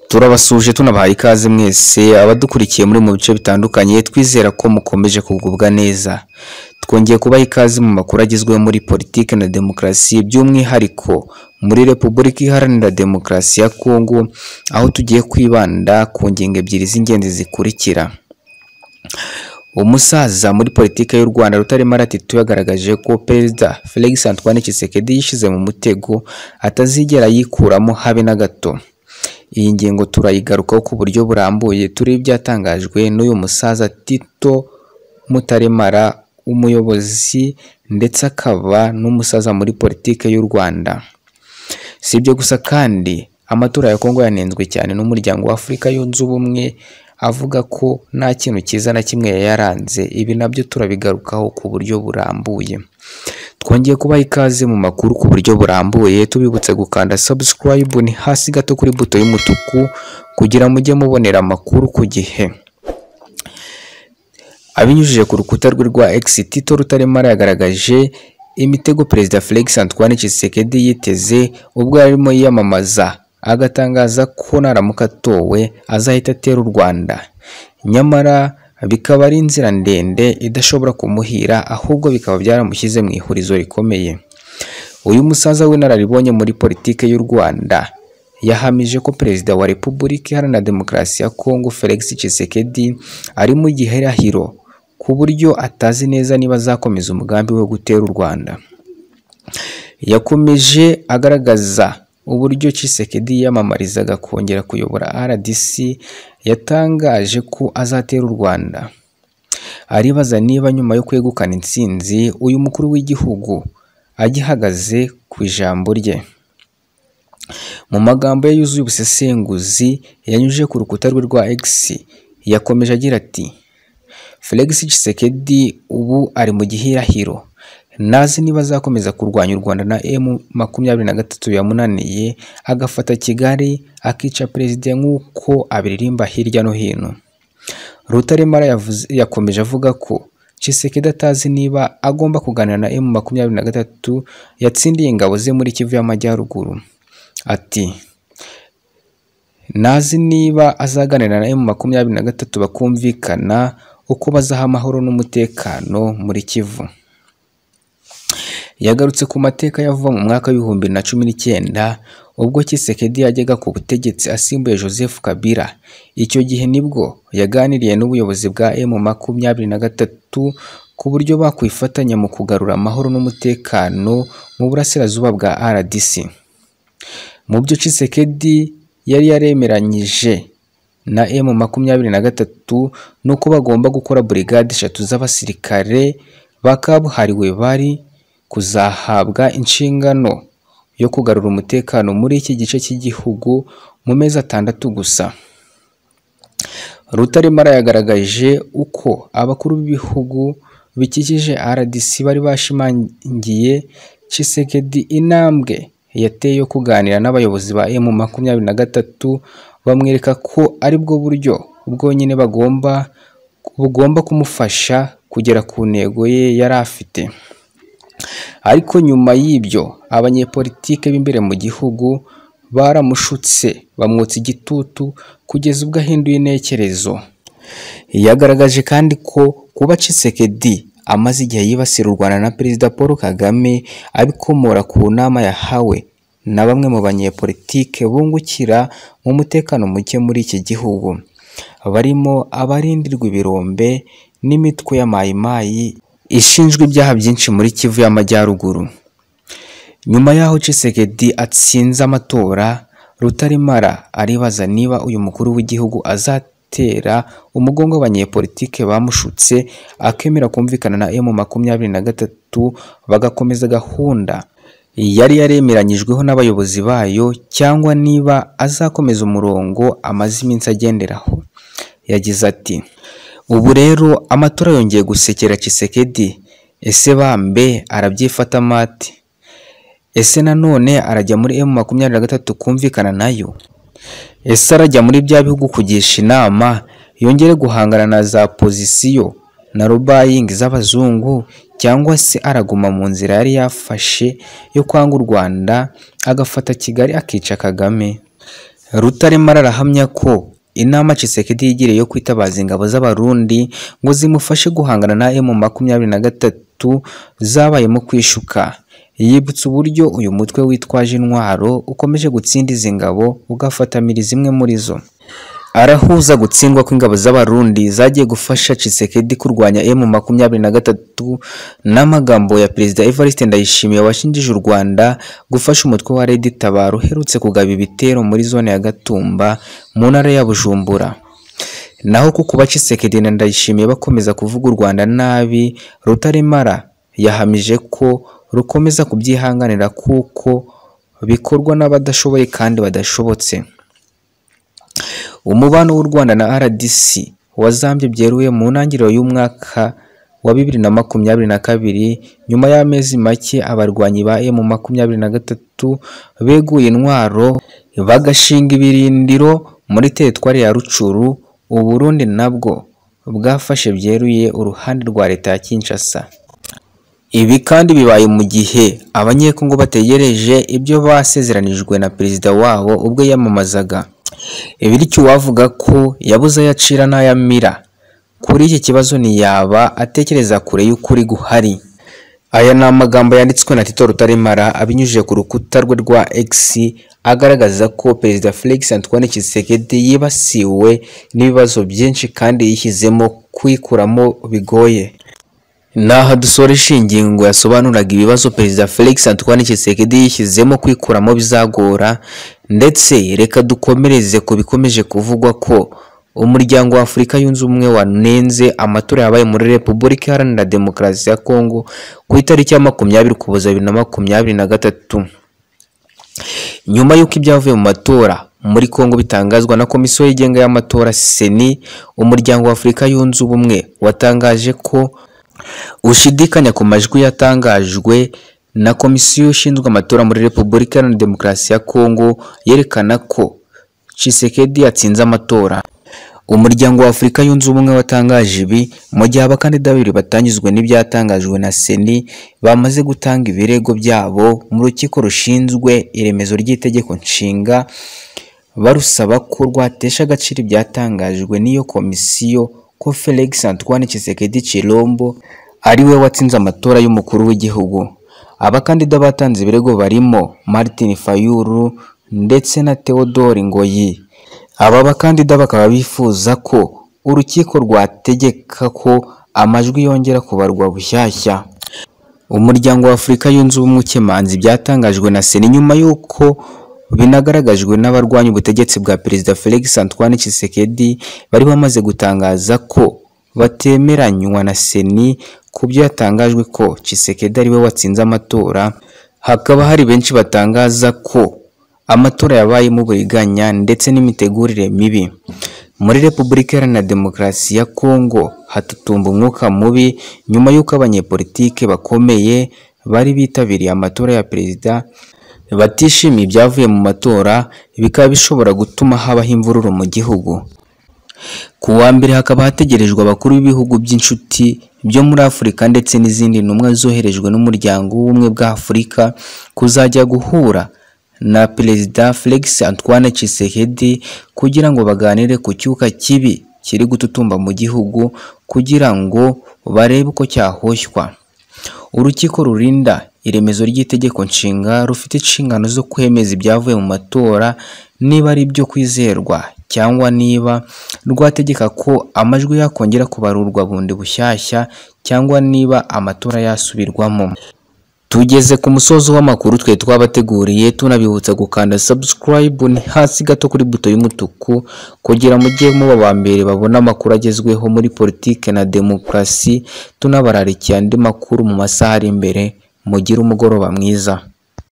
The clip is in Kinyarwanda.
turabasuhuje tunabahaye ikaze mwese abadukurikiye muri mu bice bitandukanye twizera ko mukomeje kugubwa neza twongeye kubaha ikaze mu makuru agezweho muri politiki na demokarasi by'umwihariko muri repubulika iharanira demokarasi ya kongo aho tugiye kwibanda ku ngingo ebyiri z'ingenzi zikurikira umusaza muri politiki y'u Rwanda Rutaremara Aratitu yagaragaje ko Perezida Felix Antoine Tshisekedi yishyize mu mutego atazigera yikuramo habe na gato iyi ngingo turayigarukaho ku buryo burambuye turi ibyatangajwe n'uyu musaza Tito Mutaremara umuyobozi ndetse akaba n'umusaza muri politiki y'u Rwanda si ibyo gusa kandi amatora ya Kongo yanenzwe cyane n'umuryango wa Afurika yunze ubumwe avuga ko nta kintu cyiza na kimwe yari yaranze ibi nabyo turabigarukaho ku buryo burambuye twongeye kubaha ikaze mu makuru ku buryo burambuye tubibutse gukanda subscribe ni hasi gato kuri buto y'umutuku kugira mujye mubonera amakuru ku gihe abinyujije ku rukuta rwe rwa X Tito Rutaremara yagaragaje imitego Perezida Felix Antoine Tshisekedi yiteze ubwo yarimo yiyamamaza agatangaza ko naramuka atowe azahita atera u Rwanda nyamara bikaba ari inzira ndende idashobora kumuhira ahubwo bikaba byaramushyize mu ihurizo rikomeye uyu musaza w'inararibonye muri politiki y'u Rwanda yahamije ko perezida wa Repubulika Iharanira Demokarasi ya Kongo Felix Tshisekedi ari mu gihirahiro ku buryo atazi neza niba azakomeza umugambi we wo gutera u Rwanda yakomeje agaragaza uburyo Tshisekedi yiyamamarizaga kongera kuyobora RDC yatangaje ko azatera u Rwanda aribaza niba nyuma yo kwegukana intsinzi uyu mukuru w'igihugu agihagaze ku ijambo rye mu magambo ye yuzuye ubusesenguzi yanyujije ku rukuta rwe rwa X yakomeje agira ati Felix Tshisekedi ubu ari mu gihirahiro nazi niba azakomeza kurwanya u Rwanda na M makumyabiri na gatatu yamunaniye agafata Kigali akica perezida nk'uko abiririmba hirya no hino Rutaremara yakomeje avuga ko Tshisekedi atazi niba agomba kuganira na M makumyabiri na gatatu yatsindiye ingabo ze muri Kivu y'Amajyaruguru ati nazi niba azaganira na M makumyabiri na gatatu bakumvikana uko bazaha amahoro n'umutekano muri Kivu yagarutse ku mateka yavuga mu mwaka w'ibihumbi na cumi n'icyenda ubwo Tshisekedi yajyaga ku butegetsi asimbuye Joseph Kabila icyo gihe nibwo yaganiriye n'ubuyobozi bwa M makumyabiri na gatatu ku buryo bakwifatanya mu kugarura amahoro n'umutekano mu burasirazuba bwa RDC mu byo Tshisekedi yari yaremeranyije na M makumyabiri na gatatu nuko bagomba gukora burigade eshatu z'abasirikare bakabuhariwe bari kuzahabwa inshingano yo kugarura umutekano muri iki gice cy'igihugu mu mezi atandatu gusa Rutaremara yagaragaje uko abakuru b'ibihugu bikikije RDC bari bashimangiye Tshisekedi intambwe yateye yo kuganira n'abayobozi ba M makumyabiri na gatatu bamwereka ko aribwo buryo bwonyine bagomba bugomba kumufasha kugera ku ntego ye yari afite ariko nyuma y'ibyo abanyepolitike b'imbere mu gihugu baramushutse bamwotsa igitutu kugeza ubwo ahinduye intekerezo yagaragaje kandi ko kuba Tshisekedi amaze igihe yibasira u Rwanda na Perezida Paul Kagame abikomora ku nama yahawe na bamwe mu banyepolitike bungukira mu mutekano muke muri iki gihugu barimo abarindirwa ibirombe n'imitwe ya mayimayi ishinjwe ibyaha byinshi muri Kivu y'Amajyaruguru nyuma y'aho Tshisekedi atsinze amatora Rutaremara aribaza niba uyu mukuru w'igihugu azatera umugongo abanyepolitike bamushutse akemera kumvikana na M makumyabiri na gatatu bagakomeza gahunda yari yaremeranyijweho n'abayobozi bayo cyangwa niba azakomeza umurongo amaze iminsi agenderaho yagize ati ubu rero amatora yongeye gusekera Tshisekedi ese bambe arabyifata mate ese nanone arajya muri M makumyabiri na gatatu kumvikana nayo ese arajya muri bya bihugu kugisha inama yongere guhangana na za pozisiyo na rubayingi z'abazungu cyangwa se araguma mu nzira yari yafashe yo kwanga u Rwanda agafata Kigali akica Kagame rutaremara arahamya ko inama Tshisekedi yigiriye yo kwitabaza ingabo z'abarundi ngo zimufashe guhangana na M makumyabiri na gatatu zabaye mu kwishuka yibutsa uburyo uyu mutwe witwaje intwaro ukomeje gutsinda izi ngabo ugafatamira zimwe muri zo arahuza gutsindwa kw'ingabo z'abarundi zagiye gufasha Tshisekedi kurwanya M makumyabiri na gatatu n'amagambo ya Perezida Evariste Ndayishimiye washinjije u Rwanda gufasha umutwe wa Red Tabara uherutse kugaba ibitero muri zone ya Gatumba mu ntara ya Bujumbura naho ko kuba Tshisekedi na Ndayishimiye bakomeza kuvuga u Rwanda nabi Rutaremara yahamije ko rukomeza kubyihanganira kuko bikorwa n'abadashoboye kandi badashobotse umubano w'u Rwanda na RDC wazambye byeruye mu ntangiriro y'umwaka wa bibiri na makumyabiri na kabiri nyuma y'amezi make abarwanyi ba M makumyabiri na gatatu beguye intwaro bagashinga ibirindiro muri teritwari ya Rucuru u Burundi nabwo bwafashe byeruye uruhande rwa leta ya Kinshasa ibi kandi bibaye mu gihe abanyekongo bategereje ibyo basezeranijwe na perezida wabo ubwo yamamazaga bityo uwavuga ko yabuze ayacira n'ayamira kuri iki kibazo ntiyaba atekereza kure y'ukuri guhari aya ni amagambo yanditswe na Tito Rutaremara abinyujije ku rukuta rwe rwa X agaragaza ko Perezida Felix Antoine Tshisekedi yibasiwe n'ibibazo byinshi kandi yishyizemo kwikuramo bigoye Naha dusoresha iyi ngingo yasobanuraga ibibazo Perezida Felix Antoine Tshisekedi yishyizemo kwikuramo bizagora ndetse reka dukomereze ku bikomeje kuvugwa ko umuryango wa Afurika yunze ubumwe wanenze amatora yabaye muri Repubulika Iharanira Demokarasi ya Kongo ku itariki ya makumyabiri Ukuboza bibiri na makumyabiri na gatatu nyuma y'uko ibyavuye mu matora muri Kongo bitangazwa na Komisiyo yigenga y'amatora CENI umuryango wa Afurika yunze ubumwe watangaje ko ushidikanya ku majwi yatangajwe na komisiyo ishinzwe amatora muri Repubulika Iharanira Demokarasi ya Kongo yerekana ko Tshisekedi yatsinze amatora umuryango wa Afurika yunze ubumwe watangaje ibi mu gihe abakandida babiri batanyuzwe n'ibyatangajwe na seni bamaze gutanga ibirego byabo mu rukiko rushinzwe iremezo ry'itegeko nshinga barusaba ko rwatesha agaciro ibyatangajwe n'iyo komisiyo ko Felix Antoine Tshisekedi Chilombo ariwe watsinze amatora y'umukuru w'igihugu abakandida batanze ibirego barimo Martin Fayulu ndetse na Theodore Ngoyi aba bakandida bakaba bifuza ko urukiko rwategeka ko amajwi yongera kubarwa bushyashya umuryango wa Afurika yunze ubumwe ukemanza ibyatangajwe na Sena nyuma y'uko binagaragajwe n'abarwanya ubutegetsi bwa Perezida Felix Antoine Tshisekedi bari bamaze gutangaza ko batemeranywa na Seni ku byo yatangajwe ko Tshisekedi ariwe watsinze amatora hakaba hari benshi batangaza ko amatora yabayemo uburiganya ndetse n'imitegurire mibi muri Repubulika Iharanira Demokarasi ya Kongo hatutumba umwuka mubi nyuma y'uko abanyepolitike bakomeye bari bitabiriye amatora ya perezida batishimiye ibyavuye mu matora bikaba bishobora gutuma habaho imvururu mu gihugu ku wa mbere hakaba hategerejwe abakuru b'ibihugu by'inshuti byo muri Afurika ndetse n'izindi ntumwa zoherejwe n'umuryango w'ubumwe bwa Afurika kuzajya guhura na Perezida Felix Antoine Tshisekedi kugira ngo baganire ku cyuka kibi kiri gututumba mu gihugu kugira ngo barebe uko cyahoshywa urukiko rurinda iremezo ry'itegeko nshinga rufite inshingano zo kwemeza ibyavuye mu matora niba ari ibyo kwizerwa cyangwa niba rwategeka ko amajwi yakongera kubarurwa bundi bushyashya cyangwa niba amatora yasubirwamo tugeze ku musozo w'amakuru twe twabateguriye tunabibutsa gukanda subscribe ni hasi gato kuri buto y'umutuku kugira mujye muba aba mbere babona amakuru agezweho muri politike na demokarasi tunabararikiye andi makuru mu masaha ari imbere mugire umugoroba mwiza